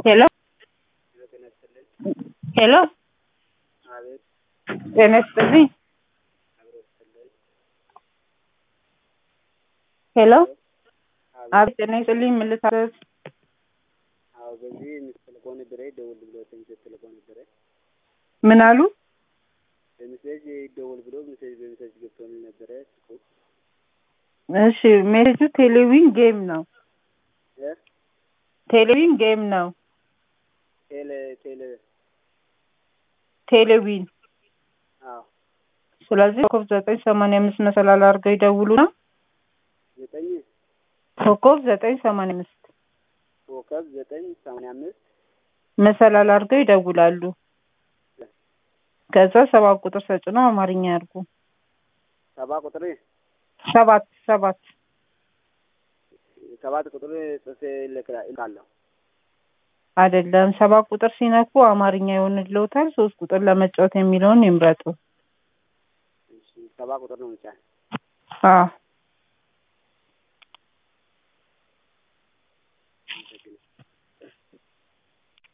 ሄሎ ሄሎ አቤት ጤና ይስጥልኝ። ሄሎ አቤት ጤና ይስጥልኝ። ምን ልታዘዝ? አዎ በዚህ የምትልከው ነበረ ደውል ብሎ ሜሴጅ ተልኮ ነበረ ምን አሉ? በሜሴጅ ደውል ብሎ ሜሴጅ በሜሴጅ ገብቶልኝ ነበረ ስልኩ እሺ ሜሴጁ ቴሌዊን ጌም ነው። እ ቴሌዊን ጌም ነው። ቴሌ ቴሌ ቴሌዊን አዎ ስለዚህ ኮከብ ዘጠኝ ሰማንያ አምስት መሰላል አድርገው ይደውሉና ዘጠኝ ኮከብ ዘጠኝ ሰማንያ አምስት ኮከብ ዘጠኝ ሰማንያ አምስት መሰላል አድርገው ይደውላሉ። ከዛ ሰባት ቁጥር ተጭነው አማርኛ ያርጉ። ሰባ ቁጥር ሰባት ሰባት ሰባት ቁጥር ጽፌ እልካለሁ። አይደለም ሰባት ቁጥር ሲነኩ አማርኛ ይሆንልዎታል። ሶስት ቁጥር ለመጫወት የሚለውን ይምረጡ። እሺ ሰባ ቁጥር ነው ብቻ አዎ